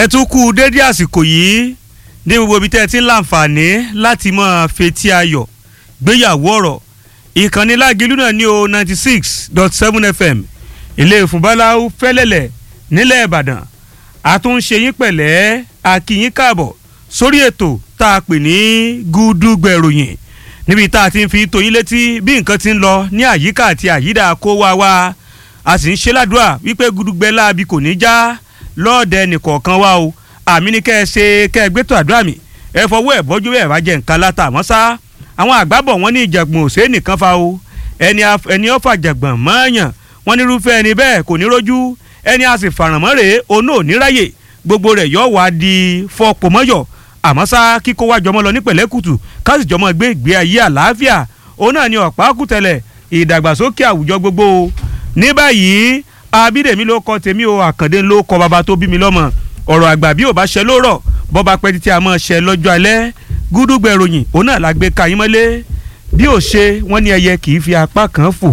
ẹ tún kú dédé àsìkò yìí ní gbogbo ibi tẹ́ ẹ ti ń láǹfààní láti máa fetí ayọ̀ gbéyàwó ọ̀rọ̀ ìkànnì lágìlú náà ní o ninety six dot seven fm ilé ìfúnbáláwú fẹ́lẹ́lẹ̀ nílẹ̀ ìbàdàn àtúnṣe yín pẹ̀lẹ́ àkìyín káàbọ̀ sórí ètò tá a pè ní gúdúgbẹ̀ròyìn níbi tá a ti ń fi tóyin létí bí nǹkan ti ń lọ ní àyíká àti àyídà kó wá wá a sì ń ṣe ládùúrà wípé gúdúgbẹ láabi kò ní já lọ́ọ̀dẹ nìkọ̀ọ̀kan wá o àmì ní kẹ́ ẹ ṣe kẹ́ ẹ gbé tó àdúrà mi ẹ fọwọ́ ẹ̀ bọ́jú ẹ̀ bá jẹ nǹkan látà àmọ́ sá àwọn àgbàbọ̀ wọn ní ìjàgbọ̀n òṣèré nìkan fa o ẹni ẹni ọ̀fà jàgbọ̀n mọ́ọ̀yàn wọn nírúfẹ́ ẹni bẹ́ẹ̀ kò ní rójú ẹni a sì fàràmọ́ rèé onú òní ráyè gbogbo rẹ̀ yọ wá di fọpọ̀ mọ́yọ̀ àmọ́ sá kíkó wá jọmọ́ lọ ní pẹ̀lẹ́kùtù káàsì jọmọ́ gbé ìgbé ayé àlàáfíà òun náà ni ọ̀pá kùtẹ̀lẹ̀ ìdàgbàsókè àwùjọ gbogbo ní báyìí abídèmí ló kọ tèmi o àkàndé ló kọ bàbá tó bí mi lọ́mọ ọ̀rọ̀ àgbà bí ò bá ṣe ló rọ̀ bọ́ba pẹ́ títí a máa ṣe lọ́jọ́ alẹ́ gúdúgbẹ̀ ròyìn òun náà la gbé ka yín mọ́lé bí ò ṣe wọ́n ní ẹyẹ kì í fi apá kan fò.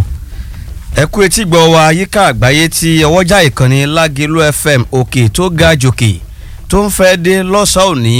ẹ kú etí gbọ́ wa yíká àgbáyé tí ọwọ́jà ìkànnì lágẹ̀lú fm òkè tó ga jòkè tó ń fẹ́ dé lọ́sàn-án òní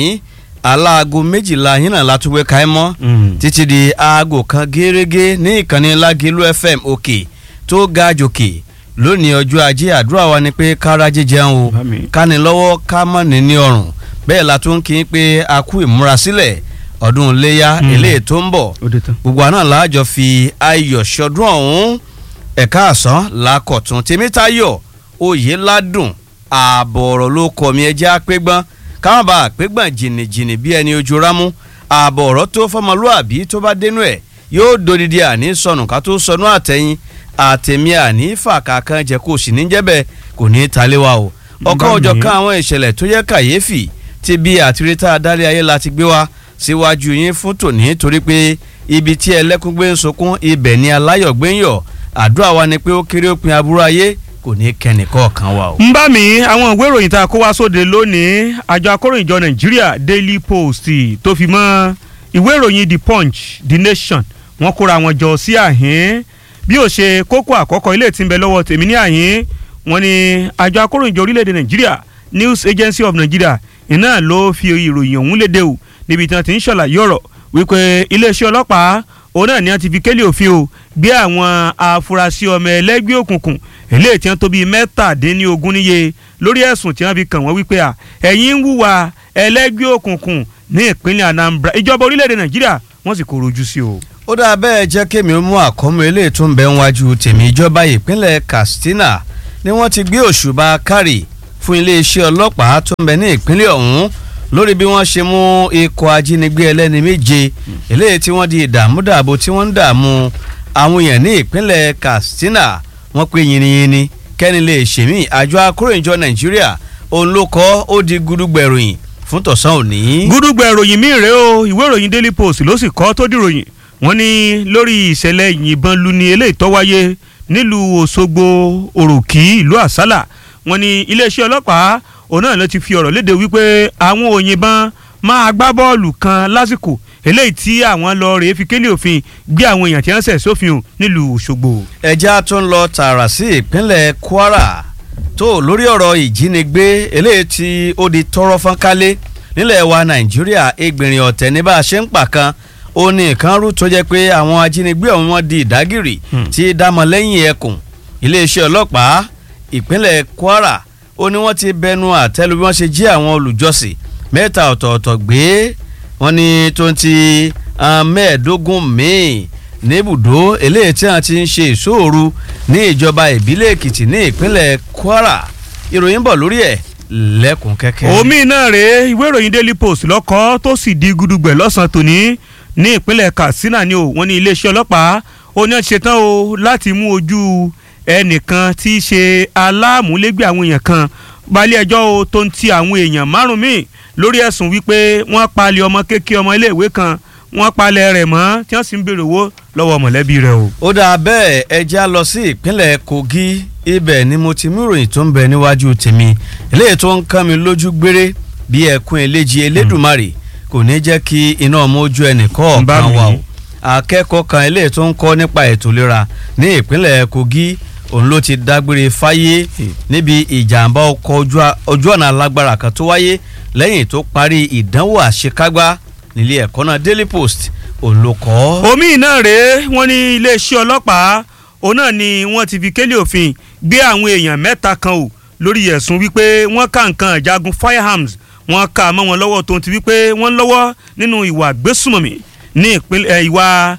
aláago méjìlá yín náà látúwé ka ẹ mọ́ títí di aago kan gẹ́rẹ́gẹ́ ní ìkànnì lágẹ̀lú fm òkè tó ga jòkè lónìí ọjọ́ ajé àdúrà wa ni pé kára jíjẹun o káni lọ́wọ́ ká mọ̀ ní ní ọrùn bẹ́ẹ̀ la tún kí n pé a kú ìmúrasílẹ̀ ọdún iléyà eléyìí tó ń bọ̀ gbogbo àná làájọ fi ayọ̀ ṣọdún ọ̀hún ẹ̀ka àsán làákọ̀tún tèmítayọ̀ oyè ládùn ààbọ̀ ọ̀rọ̀ ló kọ̀ mí ẹjẹ́ àpégbọ́n káwọn bá àpégbọ́n jìnnìjìnnì bí ẹni ojú rámú ààbọ̀ ọ̀rọ̀ tó fọmọlúàbí tó bá dénú ẹ̀ yóò dodidi àní sọnù ká tó sọnù àtẹ̀yìn àtẹ̀mí àní fàkàkàn jẹ́ kó sì ní jẹ́bẹ̀ kò ní í taléwa o ọ̀kan òjọ̀ kan àwọn ìṣẹ̀lẹ̀ tó yẹ kàyéfì ti bí àtirítà adarí ayé la ti gbé wa síwájú yín fún tòní torí pé ibi tí ẹlẹ́kùn gbé ń sunkún ibẹ̀ ni aláyọ̀ gbé ń yọ̀ àdúrà wa ni pé ó kéré òpin aburú ayé kò ní kẹ́ni kọ̀ọ̀kan wa o. ń bá mi àwọn ìwé ìròyìn tá a kó wá sóde lónìí àjọ akóròyìnjọ nàìjíríà daily post tó fi mọ́ ìwé ìròyìn the punch the nation wọ́n kóra wọn jọ sí àhín bí ó ṣe kókó àkọ́kọ́ ilé tí ń bẹ lọ́wọ́ tèmi ní àyín wọ́n ní àjọ akóròyìnjọ orílẹ̀-èdè nàìjíríà news agency of nigeria iná ló fi ìròyìn ọ̀hún léde o níbi tí wọ́n ti ń ṣàlàyé ọ̀rọ̀ wípé iléeṣẹ́ ọlọ́pàá òun náà ni wọ́n ti fi kélé òfin o gbé àwọn afurasí ọmọ ẹlẹ́gbẹ́ òkùnkùn eléyìí tí wọ́n tó bíi mẹ́tàdínlógún níye lórí ẹ̀sùn tí wọ́n fi kàn wọ́n wípé à ẹ̀yin ń wúwa ẹlẹ́gbẹ́ òkùnkùn ní ìpínlẹ̀ anambra ìjọba orílẹ̀-èdè nàìjíríà wọ́n sì kóró ojú sí o ó dáa bẹ́ẹ̀ jẹ́ kémi ó mú àkọ́mọ eléyìí tó ń bẹ níwájú tèmi ìjọba ìpínlẹ̀ katsina ni wọ́n ti gbé òṣùbà kárì fún iléeṣẹ́ ọlọ́pàá tó ń bẹ ní ìpínlẹ̀ ọ̀hún lórí bí wọ́n ṣe mú ikọ̀ ajínigbé ẹlẹ́ni méje eléyìí tí wọ́n di ìdààmúdàbò tí wọ́n ń dààmú àwọn èèyàn ní ìpínlẹ̀ katsina wọ́n pé yìnyínyìnyín kẹ́ni lè ṣèmí àjọ akóròyìnjọ nàìjíríà òun ló kọ́ ó di gudugbẹ̀ròyìn fún tọ̀sán òní. gudugbẹ̀ròyìn míì rèé o ìwé ìròyìn daily post ló sì kọ́ tó dìròyìn wọ́n ní lórí ìṣẹ̀lẹ̀ ìyìnbọn luni eléyìí tó wáyé nílùú Òṣogbo òròkì ìlú àsálà wọ́n ní iléeṣẹ́ ọlọ́pàá òun náà ló ti fi ọ̀rọ̀ léde wípé àwọn òyìnbọn máa gbá bọ́ọ̀lù kan lásìkò eléyìí tí àwọn lọ rèé fi kélé òfin gbé àwọn èèyàn tí wọ́n ṣẹ̀ sófin o nílùú Òṣogbo. ẹja tó ń lọ tààrà sí ìpínlẹ̀ Kwara tó lórí ọ̀rọ̀ ìjínigbé eléyìí tí ó di tọrọ fọ́nkálé nílẹ̀ wa Nàìjíríà ẹgbẹ̀rin ọ̀tẹ̀ ní bá a ṣe ń pa kan ó ní nǹkan rú tó jẹ́ pé àwọn ajínigbé ọ̀hún wọn di ìdágìrì tí dámọ̀ lẹ́yìn ẹkùn iléeṣẹ́ ọlọ́pàá ìpínlẹ̀ Kwara ó ní wọ́n ti bẹnu àtẹ́lu bí wọ́n ṣe jí àwọn olùjọ́sìn mẹ́ta ọ̀tọ̀ọ̀tọ̀ gbé wọ́n ní tó ń ti mẹ́ẹ̀ẹ́dógún míì níbùdó eléyìí tí wọ́n ti ń ṣe ìṣòro ní ìjọba ìbílẹ̀ Èkìtì ní ìpínlẹ̀ Kwara ìròyìn bọ̀ lórí ẹ̀ lẹ́kùn kẹ́kẹ́. omi náà rèé ìwé ìròyìn Daily Post lọ́kọ́ tó sì di gudugbẹ̀ lọ́sàn-án tòní ní ìpínlẹ̀ Katsina ni o wọ́n ní iléeṣẹ́ ọlọ́pàá ó ní ṣetán o láti mú ojú ẹnìkan tí í ṣe aláàmúlégbé àwọn èèyàn kan balẹ̀ ẹjọ́ o tó ń ti àwọn èèyàn márùn-ún míì lórí ẹ̀sùn wípé wọ́n palẹ̀ ọmọ kékeré ọmọ iléèwé kan wọ́n palẹ̀ rẹ̀ mọ́ tí wọ́n sì ń béèrè owó lọ́wọ́ mọ̀lẹ́bí rẹ̀ o. ó dáa bẹ́ẹ̀ ẹja lọ sí ìpínlẹ̀ Kogi ibẹ̀ ni mo ti mú ìròyìn tó ń bẹ níwájú tèmi eléyìí tó ń kán mi lójú gbére bí ẹkún eléjì elédùnmarè kò ní jẹ́ kí iná ọmọ ojú ẹnì kọ̀ọ̀kan wà o akẹ́kọ̀ọ́ kan eléyìí tó ń kọ́ nípa ètò ìlera ní ìpínlẹ̀ Kogi òun ló ti dágbére fáyé níbi ìjàmbá ọkọ̀ ojú ọ̀nà alágbára kan tó wáyé lẹ́yìn tó parí ìdánwò àṣekágbá nílé ẹ̀kọ́ náà Daily Post òun ló kọ́. omi náà rèé wọ́n ní iléeṣẹ́ ọlọ́pàá òun náà ni wọ́n ti fi kélé òfin gbé àwọn èèyàn mẹ́ta kan o lórí ẹ̀sùn wípé wọ́n ká nǹkan ìjagun firearms wọ́n ká mọ́ wọn lọ́wọ́ tó ti wípé wọ́n lọ́wọ́ nínú ìwà gbésùmọ̀mí ní ìpínlẹ̀ ìwà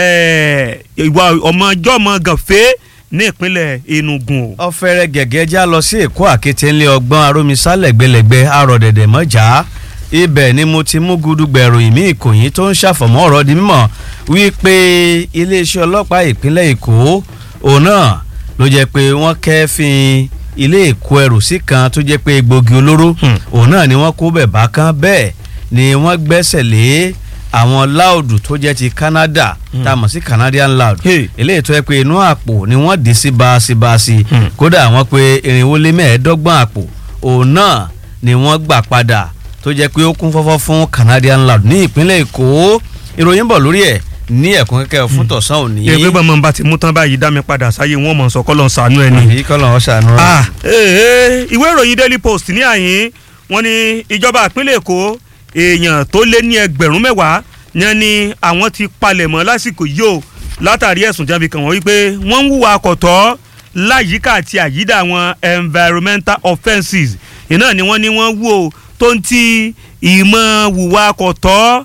ìwà ọmọjọ́mọ gànfẹ́ ní ìpínlẹ̀ Enugu. ọ̀fẹ́rẹ́ gẹ̀gẹ́ já lọ sí Èkó àkété ńlẹ̀ ọgbọ́n arómisá lẹ́gbẹ̀lẹ́gbẹ̀ arọ̀dẹ̀dẹ̀ mọ́jà ibẹ̀ ni mo ti mú gudugbẹ̀rù ìmí ìkòyí tó ń ṣàfọ̀mọ́ ọ̀rọ̀ di mímọ̀ wípé iléeṣẹ́ ọlọ́pàá ìpínlẹ̀ Èkó òun náà ló jẹ́ pé wọ́n kẹ́fìn ilé ìkó ẹrù sí kan tó jẹ́ pé egbògi olóró òun náà ni wọ́n kó bẹ̀ bá kan bẹ́ẹ̀ ni wọ́n gbẹ́sẹ̀ lé àwọn láòdù tó jẹ́ ti Canada tá a mọ̀ sí Canadian loud eléyìí tó yẹ pé inú àpò ni wọ́n dì sí baasíbaasí kódà wọ́n pé irinwó lé mẹ́ẹ̀ẹ́dọ́gbọ̀n àpò òun náà ni wọ́n gbà padà tó jẹ́ pé ó kún fọ́fọ́ fún Canadian loud ní ìpínlẹ̀ Èkó ìròyìn bọ̀ lórí ẹ̀ ní ẹ̀kún kẹ́kẹ́ fún tọ̀sán òní. ẹ pé bọ́mọ bá ti mú tán báyìí dá mi padà sáyé wọn mọ̀ sọ kọ́lọ́ sànú ẹ ni. èyí kọ́lọ́ ọ̀ sànú ẹ. ìwé ìròyìn Daily Post ní àyín wọ́n ní ìjọba ìpínlẹ̀ Èkó èèyàn tó lé ní ẹgbẹ̀rún mẹ́wàá yẹn ni àwọn ti palẹ̀mọ́ lásìkò yìí o látàrí ẹ̀sùn jábí kan wọ́n wípé wọ́n ń hùwà àkọ́tọ́ láyìíká àti àyídà àwọn environmental offences iná ni wọ́n ní wọ́n wú o tó ń ti ìmọ̀ hùwà àkọ́tọ́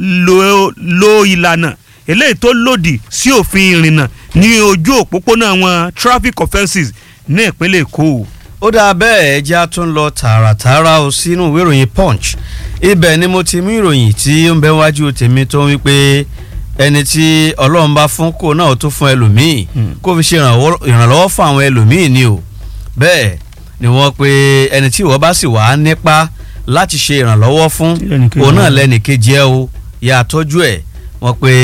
lo ìlànà eléyìí tó lòdì sí òfin ìrìnnà ní ojú òpópónà wọn traffic offences ní ìpínlẹ̀ Èkó. ó dáa bẹ́ẹ̀ ẹja tún lọ tààràtààrà o sínú ìwé ìròyìn Punch ibẹ̀ ni mo ti mú ìròyìn tí ó ń bẹ wájú tèmi tó ń wípé ẹni tí Ọlọ́run bá fún kó náà tó fún ẹlòmíì kó fi ṣe ìrànlọ́wọ́ fún àwọn ẹlòmíì ni o bẹ́ẹ̀ ni wọ́n pe ẹni tí ìwọ bá sì wà nípa láti ṣe ìrànlọ́wọ́ fún òun náà lẹ́nìkejì ẹ o yà á tọ́jú ẹ̀ wọ́n pe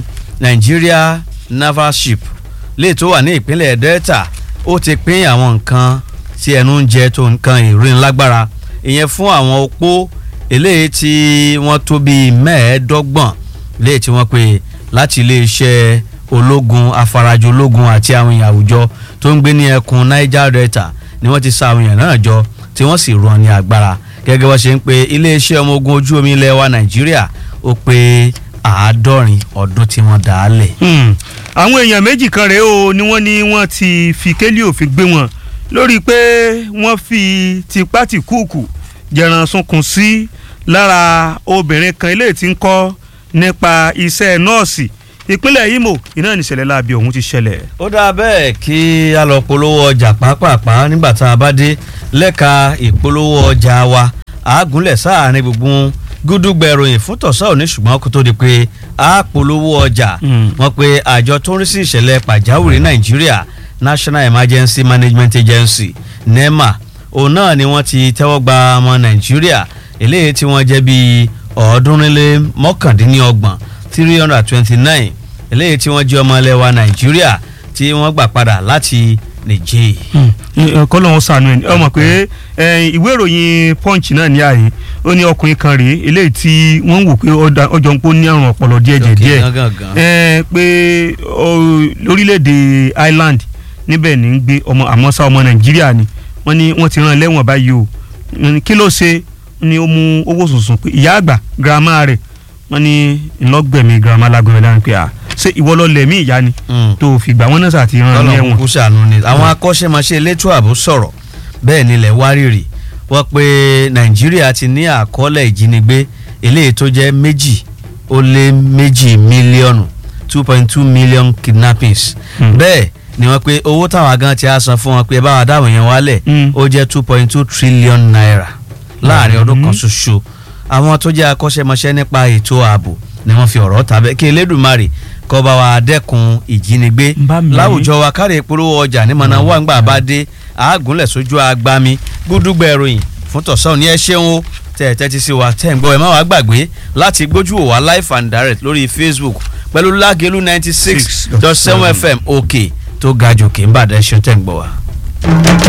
Nigeria naval ship lè tó wà ní ìpínlẹ̀ Delta ó ti pín àwọn nǹkan tí ẹnu ń jẹ tó nǹkan ìrìnlágbára ìyẹn fún àwọn opó eléyìí tí wọ́n tó bíi mẹ́ẹ̀ẹ́dọ́gbọ̀n léyìí tí wọ́n pè láti iléeṣẹ́ ológun afarajọ ológun àti àwọn èèyàn àwùjọ tó ń gbé ní ẹkùn Niger Delta ni wọ́n ti sa àwọn èèyàn náà jọ tí wọ́n sì rán ní agbára gẹ́gẹ́ bó ṣe ń pe iléeṣẹ́ ọmọ ogun ojú omi ilẹ̀ wa Nàìjíríà ó pé àádọ́rin ọdún tí wọ́n dá a lẹ̀. àwọn èèyàn méjì kan rèé o ni wọ́n ní wọ́n ti fi kélé òfin gbé wọn lórí pé wọ́n fi tipátìkúùkù jẹran sunkún sí lára obìnrin kan eléyìí tí ń kọ́ nípa iṣẹ́ nọ́ọ̀sì ìpínlẹ̀ Imo iná níṣẹ̀lẹ̀ láabi ọ̀hún ti ṣẹlẹ̀. ó dáa bẹ́ẹ̀ kí a lọ polówó ọjà pàápàá nígbà tá a bá dé lẹ́ka ìpolówó ọjà wa àágúnlẹ̀ sáàárín gbùngbùn gúdúgbẹ̀ ìròyìn fún tọ̀sán òní ṣùgbọ́n kó tó di pé a polówó ọjà wọ́n pe àjọ tó ń rí sí ìṣẹ̀lẹ̀ pàjáwìrì Nàìjíríà National Emergency Management Agency NEMA òun náà ni wọ́n ti tẹ́wọ́ gba ọmọ Nàìjíríà eléyìí tí wọ́n jẹ́ bíi ọ̀ọ́dúnrínlé mọ́kàndínlọ́gbọ̀n three hundred twenty nine eléyìí tí wọ́n jẹ́ ọmọ ilẹ̀ wa Nàìjíríà tí wọ́n gbà padà láti Niger. kọ́lọ́ wọn sànú ẹ̀ ọmọ pé ìwé ìròyìn Punch náà ní àyè ó ní ọkùnrin kan rèé eléyìí tí wọ́n ń wò pé ọjọ́ ń pò ní àrùn ọpọlọ díẹ̀ díẹ̀ pé lórílẹ̀‐èdè Ireland níbẹ̀ ní ń gbé ọmọ àmọ́sá ọmọ Nàìjíríà ni wọ́n ní wọ́n ti rán lẹ́wọ̀n báyìí o kí ló ṣe ni ó mú owó sùnsùn pé ìyá àgbà girama rẹ̀ wọ́n ní ńlọgbẹ̀mí girama lágbẹ̀rẹ̀ lánàá pé à ṣé ìwọ lọ lẹ̀mí ìyá ni tó fi gbà wọ́n náà sàti rán ní ẹ̀wọ̀n. kúkú ṣàánú ni àwọn akọ́ṣẹ́mọṣẹ́ elétò ààbò sọ̀rọ̀ bẹ́ẹ̀ nílẹ̀ wárìrì wọ́n pé Nàìjíríà ti ní àkọọ́lẹ̀ ìjínigbé eléyìí tó jẹ́ méjì ó lé méjì mílíọ̀nù two point two million kidnappings bẹ́ẹ̀ ni wọ́n pé owó táwọn agan ti á san fún wọn pé báwa dáwọn yẹn wálẹ̀ ó jẹ́ two point two trillion naira láàrin ọdún kan ṣoṣo àwọn tó jẹ́ akọ́ṣẹ́mọṣẹ́ nípa ètò ààbò ni wọ́n fi ọ̀rọ̀ tàbẹ́ kí Elédùmarè kó bá wa dẹ́kun ìjínigbé láwùjọ wa kárí ìpolówó ọjà ní mọ̀nà wà ńgbà bá dé àágúnlẹ̀ sójú agbami gbúdúgbẹ̀ ìròyìn fún tọ̀sán ní ẹ ṣeun o tẹ̀ ẹ̀ tẹ́tí sí wa tẹ̀ ń gbọ́ ẹ má wàá gbàgbé láti gbójú wò wá live and direct lórí Facebook pẹ̀lú Lágelú ninety six dot seven FM òkè tó ga jòkè ń bàdẹ́ ṣe tẹ̀ ń gbọ́ wa.